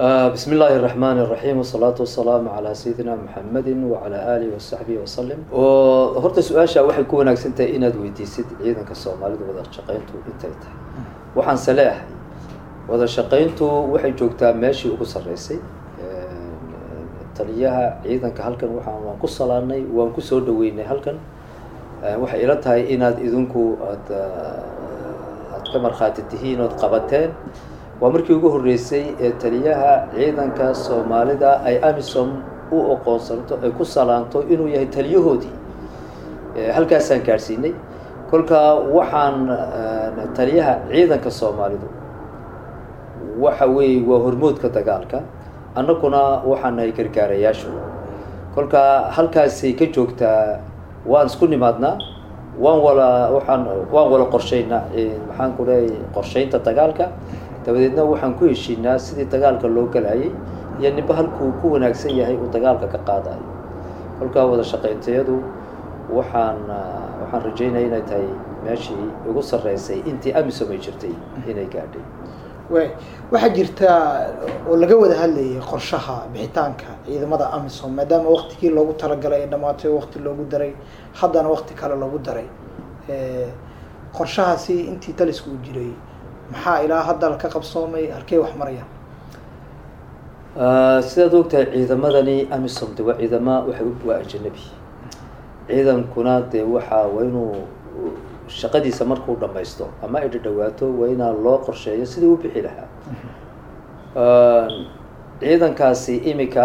bismi illaahi الرaxmaan الraxiim wsalaatu wasalaamu calaa sayidina maxamedi wacala aalihi wasaxbihi wasalim oo horta su-aasha waxay ku wanaagsan tahay inaad weydiisid ciidanka soomaalida wada shaqayntu intay tahay waxaanse leeahay wada shaqayntu waxay joogtaa meeshii ugu sarreysay taliyaha ciidanka halkan waxaan waan ku salaanay waan kusoo dhaweynay halkan waxay ila tahay inaad idinku aad aad ka markhaati tihiin ood qabateen waa markii ugu horreysay ee taliyaha ciidanka soomaalida ay amisom u oqoonsanto ay ku salaanto inuu yahay taliyahoodii halkaasaan gaadhsiinay kolka waxaan taliyaha ciidanka soomaalidu waxa weeye waa hormoodka dagaalka annaguna waxaan nahay gargaarayaashu kolka halkaasay ka joogtaa waan isku nimaadnaa waan wala waxaan waan wala qorshaynaa maxaan ku leeyahy qorshaynta dagaalka dabadeedna waxaan ku heshiinaa sidii dagaalka loo galayay iyo ninba halkuu ku wanaagsan yahay uu dagaalka ka qaadayo kolkaa wada shaqayntayadu waxaan waxaan rajeynaya inay tahay meeshii ugu sarreysay intii amisom ay jirtay inay gaadhay way waxaa jirta oo laga wada hadlayay qorshaha bixitaanka ciidamada amisom maadaama waktigii loogu talagalay ay dhamaatay oo wakti loogu daray haddana wakti kale loogu daray qorshahaasi intii talisku u jiray maxaa ilaa hadda ka qabsoomay halkey wax marayaan sidaad ogtahay ciidamadani amisom de waa ciidama waxay waa ajanabi ciidankuna dee waxaa waa inuu shaqadiisa markuu dhamaysto ama ay dhadhawaato waa inaa loo qorsheeyo sidii u bixi lahaa ciidankaasi imika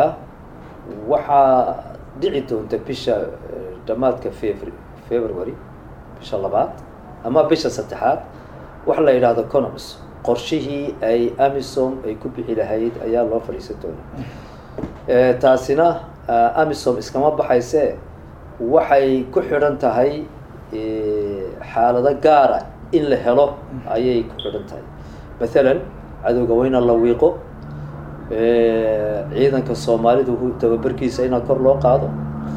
waxaa dhici doonta bisha dhamaadka febr february bisha labaad ama bisha saddexaad waxa la yidhaahdo conoms qorshihii ay amisom ay ku bixi lahayd ayaa loo fadhiisan doonaa taasina amisom iskama baxayse waxay ku xidhan tahay xaalado gaara in la helo ayay ku xidhan tahay mathalan cadowga waa ina la wiiqo ciidanka soomaalidu tababarkiisa inaa kor loo qaado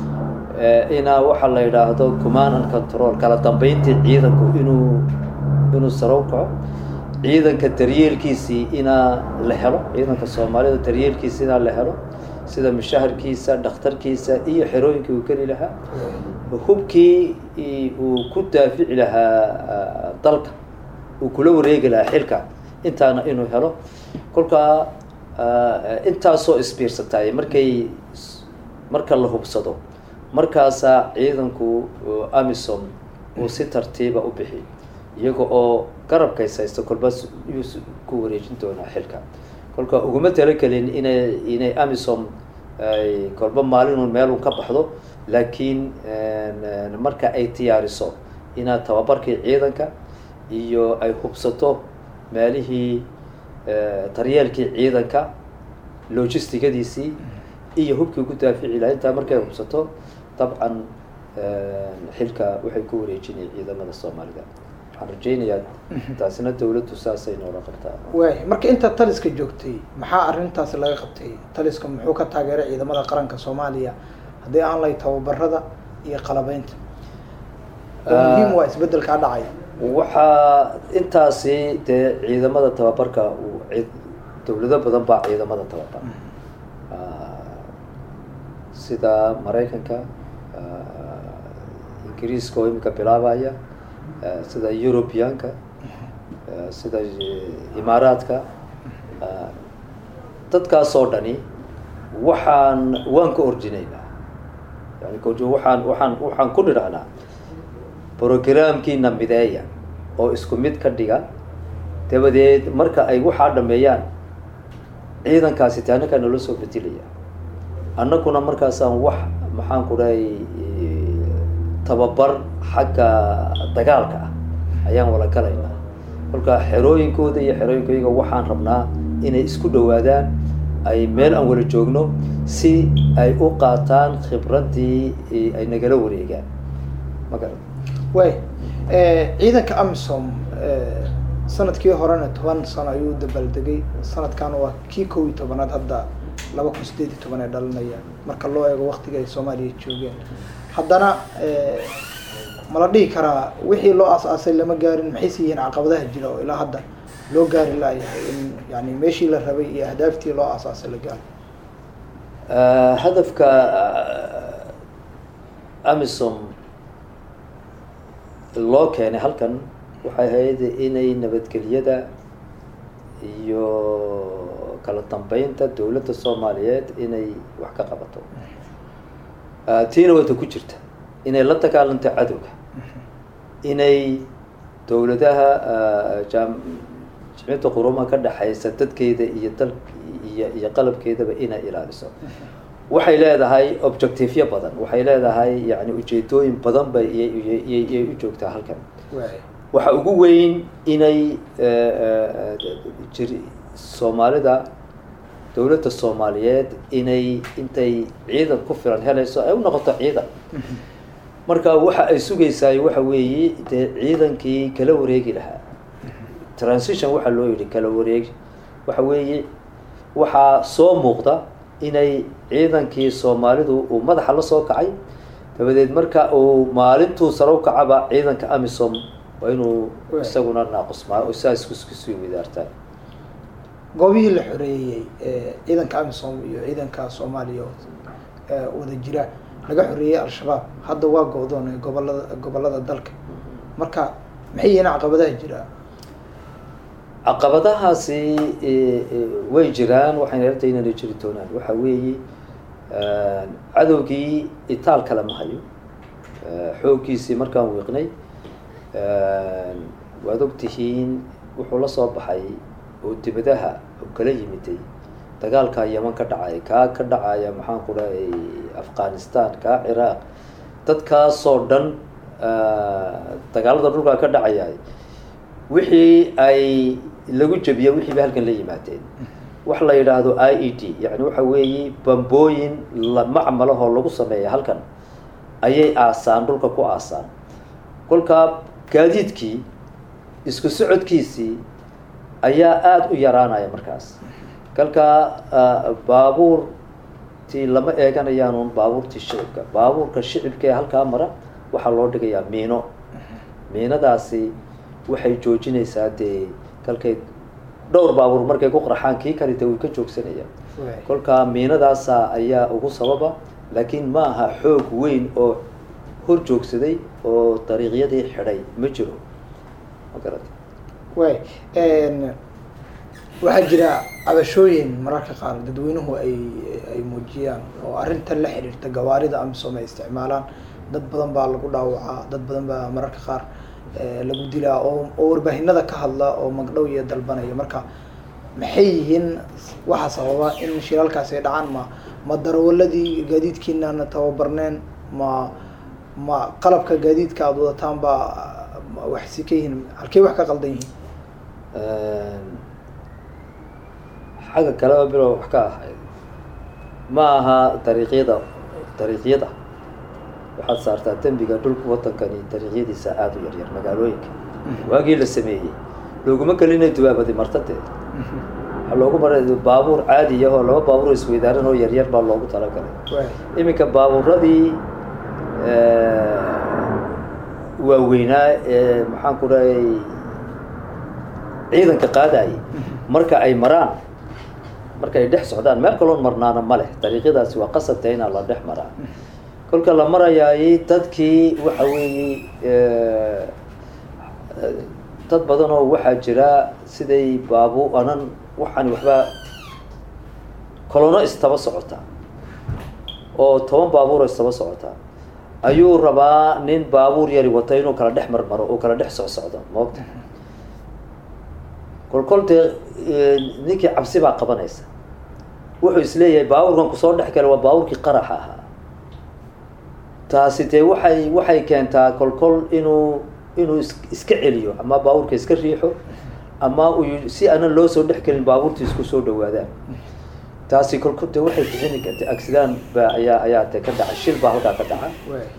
inaa waxaa la yidhaahdo command and control kala dambeyntii ciidanku inuu inuu sarow kaco ciidanka daryeelkiisii inaa la helo ciidanka soomaalida daryeelkiisa inaa la helo sida mushaharkiisa dhakhtarkiisa iyo xerooyinkii uu geli lahaa hubkii uu ku daafici lahaa dalka uu kula wareegi lahaa xilka intaana inuu helo kolkaa intaasoo isbiirsataay markay marka la hubsado markaasaa ciidanku amisom uu si tartiiba u bixi iyaga oo garabkays haysto kolba yuu ku wareejin doonaa xilka kolka uguma talagelin inay inay amisom ay kolba maalinun meelun ka baxdo laakiin marka ay diyaariso inaad tababarkii ciidanka iyo ay hubsato meelihii daryeelkii ciidanka logistigadiisii iyo hubkii ku daafici laha intaa markay hubsato dabcan xilka waxay ku wareejinaya ciidamada soomaalida waxaan rajeynayaa taasina dawladdu saasay noola qabtaa way marka intaad taliska joogtay maxaa arrintaasi laga qabtay taliska muxuu ka taageeray ciidamada qaranka soomaaliya haddii aan lay tababarada iyo qalabeynta oo muhiim waa isbedelkaa dhacay waxaa intaasi dee ciidamada tababarka dawlado badan baa ciidamada tababar sida maraykanka ingiriiska oo imika bilaabaya sida europeanka sida imaaraadka dadkaas oo dhani waxaan waan ka orjinaynaa yani waxaan waxaan waxaan ku nidhahnaa programkiina mideeya oo isku mid ka dhiga dabadeed marka ay waxaa dhameeyaan ciidankaasi te annagaa nala soo bedelaya annaguna markaasaan wax maxaan ku dhahay tababar xagga dagaalka ah ayaan wala galaynaa kolka xerooyinkooda iyo xerooyinkayaga waxaan rabnaa inay isku dhawaadaan ay meel aan wala joogno si ay u qaataan khibraddii ay nagala wareegaan magara way ciidanka amisom sanadkii horena toban sano ayuu dabaaldegay sanadkan waa kii kow iyo tobanaad hadda laba kun sideed iyo toban ay dhalinayaan marka loo eego waktiga ay soomaaliya joogeen haddana ma la dhihi karaa wixii loo aas-aasay lama gaarin maxayse yihiin caqabadaha jira oo ilaa hadda loo gaari laayahay in yani meeshii la rabay iyo ahdaaftii loo aasaasay la gaaro hadafka amisom loo keenay halkan waxay ahayd inay nabadgelyada iyo kala dambeynta dowladda soomaaliyeed inay wax ka qabato tiina wata ku jirta inay la dagaalanto cadowga inay dowladaha jam jimciyadda qurumaha ka dhexaysa dadkeeda iyo dal iyo iyo qalabkeedaba inay ilaaliso waxay leedahay objectiveyo badan waxay leedahay yani ujeedooyin badan bay iyay u joogtaa halkan waxa ugu weyn inay jir soomaalida dowladda soomaaliyeed inay intay ciidan ku filan helayso ay u noqoto ciidan marka waxa ay sugaysaay waxa weeye dee ciidankii kala wareegi lahaa transition waxaa loo yidhi kala wareegi waxa weeye waxaa soo muuqda inay ciidankii soomaalidu uu madaxa la soo kacay dabadeed marka uu maalintuu sare u kacaba ciidanka amisom waa inuu isaguna naaqusmaa oo saas iskusii wadaartaa goobihii la xoreeyey ciidanka amisom iyo ciidanka soomaaliya wada jira laga xoreeyey al-shabaab hadda waa go-doon gobolada gobolada dalka marka maxay yihiin caqabadaha jira caqabadahaasi way jiraan waxayna yarta inayna jiri doonaan waxa weeye cadowgii itaal kale ma hayo xooggiisii markaan wiiqnay waad ogtihiin wuxuu la soo baxay oo dibadaha kala yimiday dagaalkaa yeman ka dhacaya kaa ka dhacaya maxaan ku dhahay afghanistan kaa ciraaq dadkaasoo dhan dagaalada dhulkaa ka dhacaya wixii ay lagu jebiya wixii bay halkan la yimaadeen wax la yidhaahdo i e d yani waxa weeye bambooyin macmalahoo lagu sameeya halkan ayay aasaan dhulka ku aasaan kolkaa gaadiidkii isku socodkiisii ayaa aada u yaraanaya markaas kalkaa baabuurtii lama eeganayaanuun baabuurtii shicibka baabuurka shicibka ee halkaa mara waxaa loo dhigayaa miino miinadaasi waxay joojinaysaa dee kalkay dhowr baabuur markay ku qarxaan kii kale de way ka joogsanayaan kolkaa miinadaasa ayaa ugu sababa laakiin ma aha xoog weyn oo hor joogsaday oo dariiqyadii xidhay ma jiro ma garata way waxaa jira cabashooyin mararka qaar dadweynuhu ay ay muujiyaan oo arrintan la xiriirta gawaarida amisom ay isticmaalaan dad badan baa lagu dhaawacaa dad badan baa mararka qaar lagu dilaa oo oo warbaahinada ka hadla oo magdhow iyo dalbanaya marka maxay yihiin waxa sababa in shiralkaasi ay dhacaan ma ma darawaladii gaadiidkiinana tababarneen ma ma qalabka gaadiidka aada wadataan baa waxsi ka yihiin halkey wax ka qaldan yihiin xagga kaleba bilow wax ka ahayd ma aha dariiqyada dariiqyada waxaad saartaa dembiga dhulka wadankani dariiqyadiisa aada u yaryar magaalooyinka waagii la sameeyey looguma gelinay dubaabadi martade waxaa loogu maray baabuur caadi ah oo laba baabuur isweydaaran oo yaryar baa loogu talagalay iminka baabuuradii waaweynaa ee maxaan ku dhahay ciidanka qaadayay marka ay maraan marka ay dhex socdaan meel kaloon marnaana ma leh dariiqyadaasi waa qasabta inaa la dhex maraa kolka la marayaay dadkii waxa weeye dad badan oo waxaa jira siday baabu anan waxaani waxbaa kolono istaba socotaa oo toban baabuuro istaba socotaa ayuu rabaa nin baabuur yari wata inuu kala dhex marmaro oo kala dhex socsocdo maogta kolkol dee ninkii cabsi baa qabanaysa wuxuu isleeyahay baabuurkan kusoo dhex gala waa baabuurkii qaraxa ahaa taasi dee waxay waxay keentaa kolkol inuu inuu is iska celiyo ama baabuurka iska riixo ama uu si aanan loo soo dhex gelin baabuurta isku soo dhawaadaan taasi kolkol de waxay bixini karta accident ba ayaa ayaa de ka dhaca shil baa halkaa ka dhaca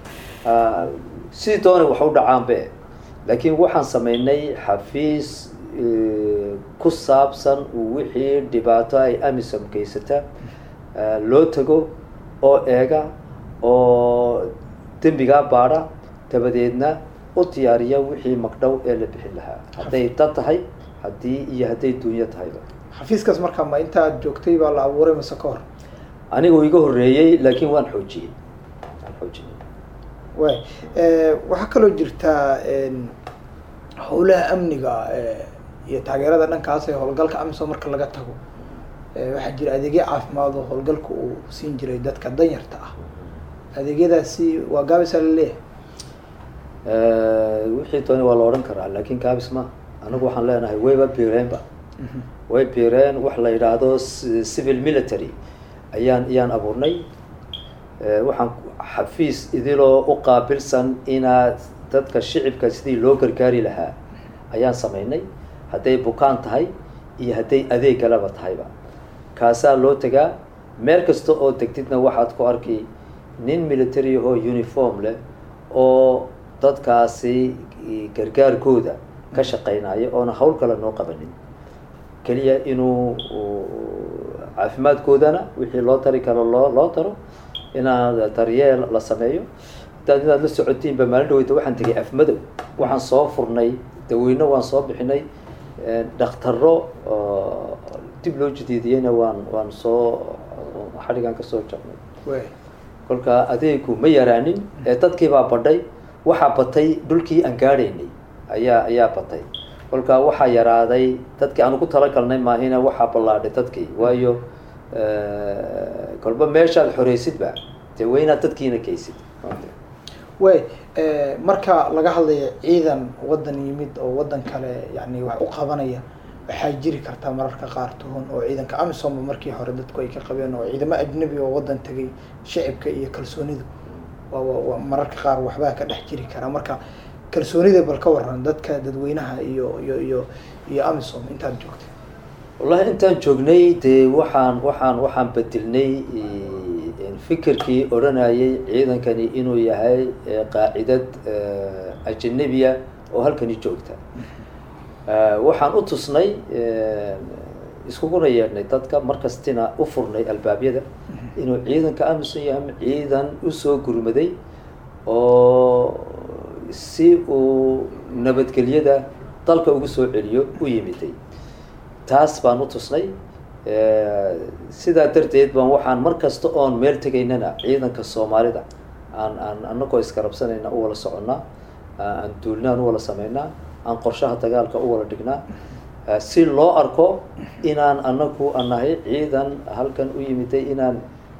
sidii doonay wax u dhacaanbe laakiin waxaan sameynay xafiis ku saabsan wixii dhibaato ay amisom geysata loo tago oo eega oo dembigaa baadha dabadeedna u diyaariya wixii magdhow ee la bixin lahaa hadday dad tahay haddii iyo hadday duunyo tahayba xafiiskaas marka ma inta aad joogtay baa la abuuray mase ka hor anigu iga horreeyey laakiin waan xoojiyey waan xoojiyey way waxaa kaloo jirtaa howlaha amniga iyo taageerada dhankaas ee howlgalka amisom marka laga tago waxaa jira adeegyo caafimaad oo howlgalka uu siin jiray dadka danyarta ah adeegyadaasi waa gaabisa laleeyahay wixii dooni waa la odhan karaa laakiin gaabis ma anagu waxaan leenahay wayba bireenba way bireen wax la yidhaahdo civil military ayaan ayaan abuurnay waxaan xafiis idiloo u qaabilsan inaad dadka shicibka sidii loo gargaari lahaa ayaan samaynay hadday bukaan tahay iyo hadday adeeg kaleba tahayba kaasaa loo tegaa meel kasta oo degtidna waxaad ku arki nin military ahoo uniform leh oo dadkaasi gargaarkooda ka shaqeynaya oona hawl kale noo qabanin keliya inuu caafimaadkoodana wixii loo tari karo loo loo taro inaad daryeel la sameeyo hadaad inaad la socotiinba maalin dhaweyta waxaan tegay afmadow waxaan soo furnay daweyne waan soo bixinay dhaktaro dib loo jadiidiyeyna waan waan soo xadhigaan kasoo jabnay kolka adeegu ma yaraanin ee dadkiibaa badhay waxaa batay dhulkii aan gaadhaynay ayaa ayaa batay kolka waxaa yaraaday dadkii aan ugu talagalnay maahina waxaa ballaadhay dadkii waayo kolba meeshaad xoreysidba dee waa inaad dadkiina keysid way marka laga hadlayo ciidan waddan yimid oo waddan kale yani wax u qabanaya waxaa jiri kartaa mararka qaar tuhun oo ciidanka amisomba markii hore dadku ay ka qabeen oo ciidamo ajnabi oo waddan tegay shicibka iyo kalsoonidu waa mararka qaar waxbaa ka dhex jiri karaa marka kalsoonida bal ka waran dadka dadweynaha iyo iyo iyo iyo amisom intaad joogtay wallahi intaan joognay dee waxaan waxaan waxaan bedelnay fikirkii odhanayay ciidankani inuu yahay qaacidad ajanabiya oo halkani joogta waxaan u tusnay iskuguna yeedhnay dadka markastina u furnay albaabyada inuu ciidanka amisom yahay ciidan usoo gurmaday oo si uu nabadgelyada dalka ugu soo celiyo u yimiday taas baan u tusnay sidaa darteed baan waxaan mar kasta oon meel tegaynana ciidanka soomaalida aan aan anagoo iskarabsanayna u wala soconnaa aan duulnaan u wala sameynaa aan qorshaha dagaalka u wala dhignaa si loo arko inaan anagu anahay ciidan halkan u yimiday inaan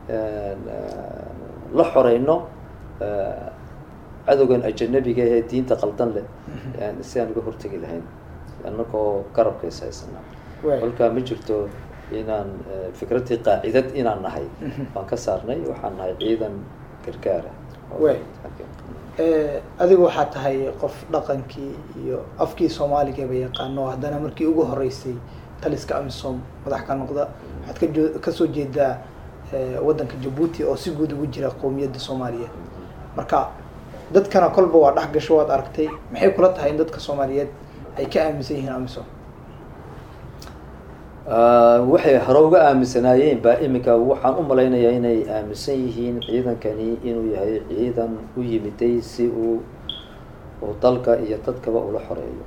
la xoreyno cadowgan ajanabiga ee diinta qaldan leh si aan uga hortegi lahayn anagoo garabkays haysana kolkaa ma jirto inaan fikradii qaacidad inaan nahay baan ka saarnay waxaan nahay ciidan gargaara adigu waxaa tahay qof dhaqankii iyo afkii soomaaligaba yaqaano haddana markii ugu horeysay taliska amisom madax ka noqda waxaad kajo kasoo jeedaa waddanka jabuuti oo si guud ugu jira qowmiyadda soomaaliyeed marka dadkana kolba waa dhex gasho waad aragtay maxay kula tahay in dadka soomaaliyeed ay ka aaminsan yihiin amisom waxay hore uga aaminsanaayeen baa iminka waxaan u malaynayaa inay aaminsan yihiin ciidankani inuu yahay ciidan u yimiday si uu uu dalka iyo dadkaba ula xoreeyo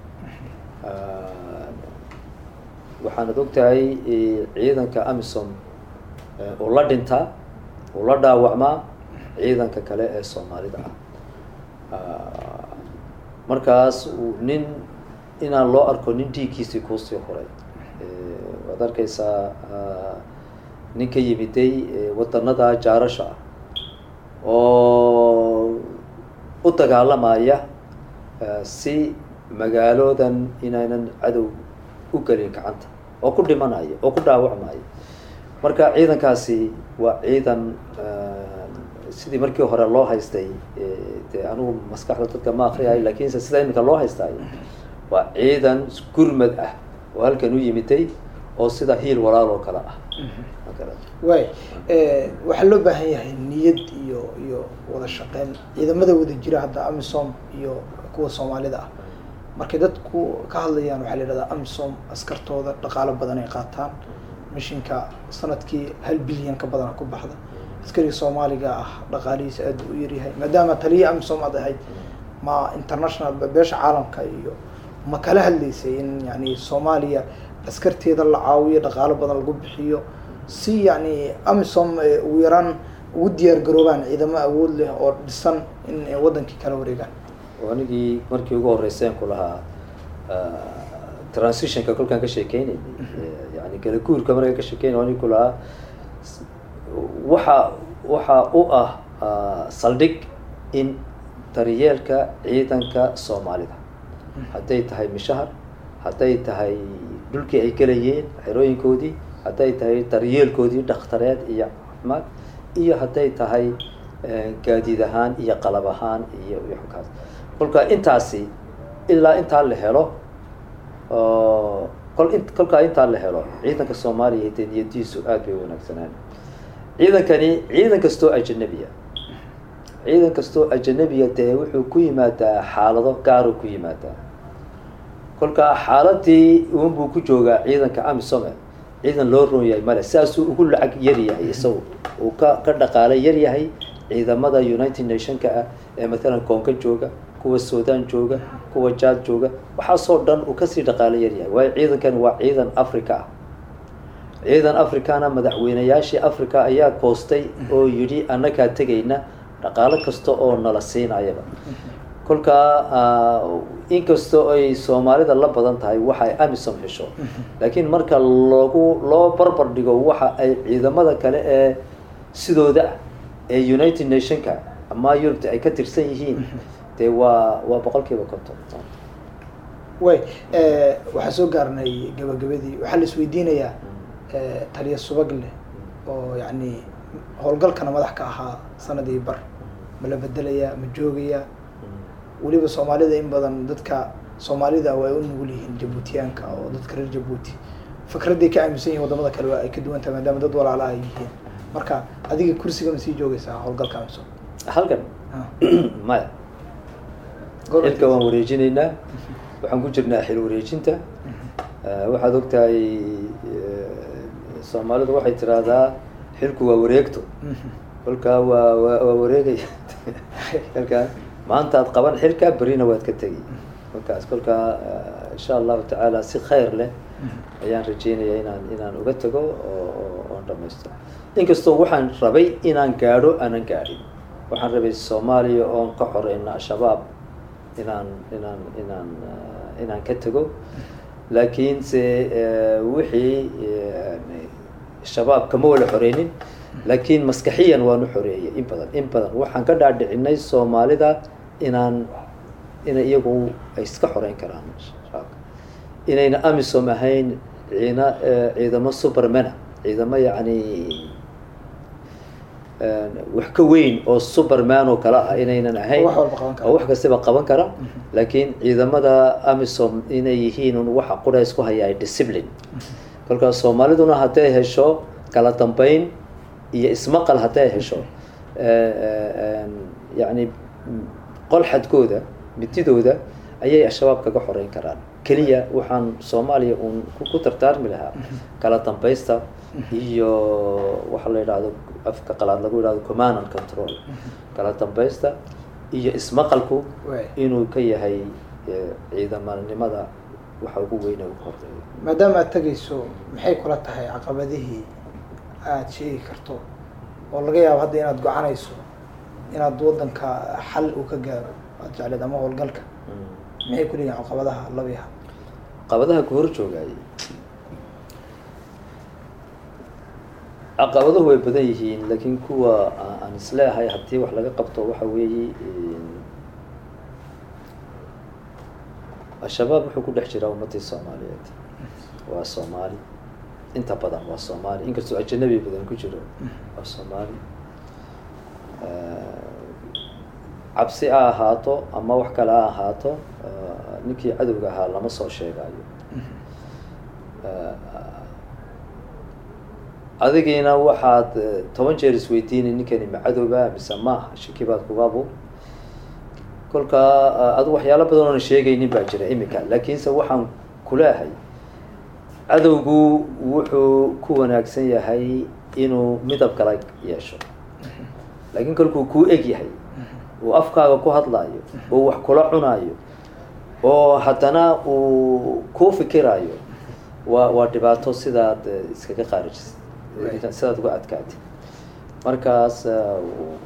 waxaanad ogtahay ciidanka amisom uu la dhintaa uu la dhaawacmaa ciidanka kale ee soomaalida ah markaas nin inaan loo arko nin dhiiggiisii kuusii horay waad arkeysaa nin ka yimiday wadanada jaarasha ah oo u dagaalamaya si magaaloodan inaynan cadow u gelin gacanta oo ku dhimanaya oo ku dhaawacmaya marka ciidankaasi waa ciidan sidii markii hore loo haystay dee anigu maskaxda dadka ma akriyayo lakinse sida iminka loo haystaayo waa ciidan gurmad ah oo halkan u yimiday oo sida hiil walaal oo kale ah way waxaa loo baahan yahay niyad iyo iyo wada shaqeyn ciidamada wada jira hadda amisom iyo kuwa soomaalida ah markay dadku ka hadlayaan waxaa la yidhahdaa amisom askartooda dhaqaalo badan ay qaataan mishinka sanadkii hal bilyan ka badana ku baxda askariga soomaaliga ah dhaqaalihiisa aad u yaryahay maadaama taliya amisom aad ahayd ma international beesha caalamka iyo ma kala hadlaysay in yani soomaaliya askarteeda la caawiyo dhaqaalo badan lagu bixiyo si yani amisom ugu yaraan ugu diyaar garoobaan ciidamo awood leh oo dhisan in ay wadankii kala wareegaan anigii markii ugu horreyseen ku lahaa transitionka kolkaan ka sheekeynay yani kala guurka markaan ka sheekeynay anigi ku lahaa waxa waxa u ah saldhig in daryeelka ciidanka soomaalida hadday tahay mishahar hadday tahay dhulkii ay galayeen xerooyinkoodii hadday tahay daryeelkoodii dhakhtareed iyo caafimaad iyo hadday tahay gaadiid ahaan iyo qalab ahaan iyo kaas kolka intaasi ilaa intaa la helo kol kolkaa intaa la helo ciidanka soomaaliya dee niyadiisu aad bay wanaagsanaan ciidankani ciidan kastoo ajanabiya ciidan kastoo ajanabiya dee wuxuu ku yimaadaa xaalado gaaruu ku yimaadaa kolkaa xaaladii unbuu ku joogaa ciidanka amisome ciidan loo roon yahay male saasuu ugu lacag yar yahay isagu uu ka ka dhaqaalo yar yahay ciidamada united nationka ah ee mathalan koonka jooga kuwa sudan jooga kuwa jaad jooga waxaasoo dhan uu kasii dhaqaalo yar yahay waayo ciidankani waa ciidan africa ah ciidan africana madaxweynayaashii africa ayaa koostay oo yidhi annagaa tegayna dhaqaalo kasta oo nala siinayaba kolkaa inkastoo ay soomaalida la badan tahay waxa ay amisom hesho laakiin marka lagu loo barbar dhigo waxa ay ciidamada kale ee sidooda ee united nationka ama yurubta ay ka tirsan yihiin dee waa waa boqol kiiba konton way waxaa soo gaarnay gabagabadii waxaa la isweydiinayaa taliya subagle oo yani howlgalkana madax ka ahaa sanadii bar ma la bedelayaa ma joogayaa weliba soomaalida in badan dadka soomaalida waa ay u nugul yihiin jabuutiyaanka oo dadka reer jabuuti fikradday ka aaminsan yihin wadamada kale waa ay ka duwan tahay maadaama dad walaala ay yihiin marka adiga kursiga ma sii joogaysaa howlgalka amisom halkan maya xilka waan wareejinaynaa waxaan ku jirnaa xil wareejinta waxaad ogtahay soomaalidu waxay tiraahdaa xilku waa wareegto kolkaa waa waa waa wareegaya kolkaa maanta aad qaban xilka berina waad ka tegi kolkaas kolkaa insha allahu tacaala si khayr leh ayaan rajeynaya inaan inaan uga tago oo oon dhamaysto inkastoo waxaan rabay inaan gaadho aanan gaadhin waxaan rabay soomaaliya oon ka xoreyno al-shabaab inaan inaan inaan inaan ka tago laakiinse wixii shabaab kama wala xoreynin laakiin maskaxiyan waan u xoreeyay in badan in badan waxaan ka dhaadhicinay soomaalida inaan inay iyagu ay iska xoreyn karaan shabaabka inayna amisom ahayn ciina ciidamo supermana ciidamo yacni wax ka weyn oo superman oo kale ah inaynan ahayn oo wax kastaba qaban kara laakiin ciidamada amisom inay yihiin un waxa qura isku hayaa discipline kolkaas soomaaliduna hadday hesho kala dambeyn iyo ismaqal hadday hesho yacni qolxadkooda mididooda ayay al-shabaab kaga xoreyn karaan keliya waxaan soomaaliya uun ku tartaarmi lahaa kala dambaysta iyo waxa la yidhahdo afka qalaad lagu yidhahdo command and control kala dambaysta iyo ismaqalku inuu ka yahay ciidamanimada waxa ugu weyne ugu horeeya maadaama aad tegayso maxay kula tahay caqabadihii aada sheegi karto oo laga yaabo hadda inaad gocanayso inaad waddanka xal uu ka gaaro aad jecleed ama howlgalka maxay ku leeyihin caqabadaha labiha caqabadaha ku hor joogaayay caqabaduhu way badan yihiin laakiin kuwa aan isleehay haddii wax laga qabto waxa weeye al-shabaab wuxuu ku dhex jiraa ummadii soomaaliyeed waa soomaali inta badan waa soomaali inkastoo ajanabi badan ku jiro waa soomaali cabsi ha ahaato ama wax kale ha ahaato ninkii cadowga ahaa lama soo sheegayo adigiina waxaad toban jeer isweydiinay ninkani ma cadowba mise maaha shaki baad kugabu kolkaa adu waxyaalo badan oona sheegaynin baa jira imika laakiinse waxaan kuleehay cadowgu wuxuu ku wanaagsan yahay inuu midab kala yeesho laakiin kolkuu kuu eg yahay uu afkaaga ku hadlaayo oo wax kula cunaayo oo haddana uu ku fikirayo waa waa dhibaato sidaad eh, iskaga qaarijisid Right. sidaad uga adkaatid markaas eh,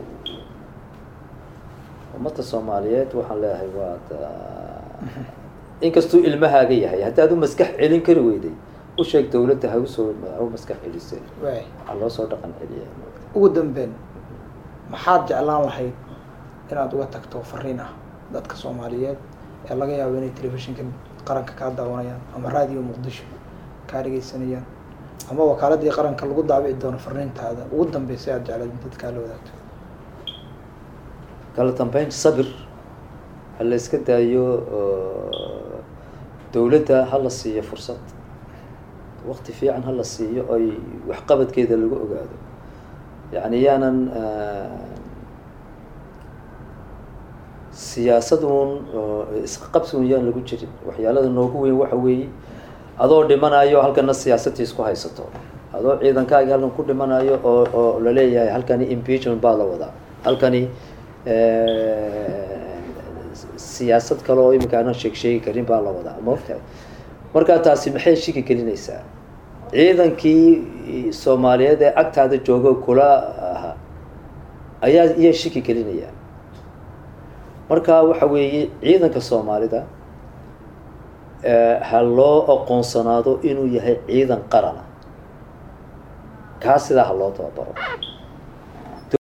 ummadda soomaaliyeed waxaan leeyahay waad eh, inkastuu ilmahaaga yahay haddaad u maskax celin kari weyday u sheeg dawladda ha usoo ha u maskax celisay waay waxaa loo soo dhaqan celiya ugu dambeyn maxaad jeclaan lahayd inaad uga tagto fariin ah dadka soomaaliyeed ee laga yaabo inay telefishinka qaranka kaa daawanayaan ama raadiyo muqdisho kaa dhegeysanayaan ama wakaaladii qaranka lagu daabici doono fariintaada ugu dambeysay aad jeclayd in dadkaa la wadaagto kala dambeyn sabir ha la iska daayo oo dawladda ha la siiyo fursad waqti fiican ha la siiyo oy waxqabadkeeda lagu ogaado yacni yaanan siyaasaduun oo isqa qabsigun yaan lagu jirin waxyaalada noogu weyn waxa weeye adoo dhimanayo halkana siyaasadii isku haysato adoo ciidankaagi halkan ku dhimanayo oo oo laleeyahay halkani impeachment baa la wadaa halkani siyaasad kale oo imika aanan sheeg sheegi karin baa la wadaa ma ogtahay markaa taasi maxay shiki gelinaysaa ciidankii soomaaliyeed ee agtaada jooga kula ahaa ayaa iyaa shiki gelinaya marka waxa weeye ciidanka soomaalida ha loo aqoonsanaado inuu yahay ciidan qarana kaa sidaa ha loo tababaro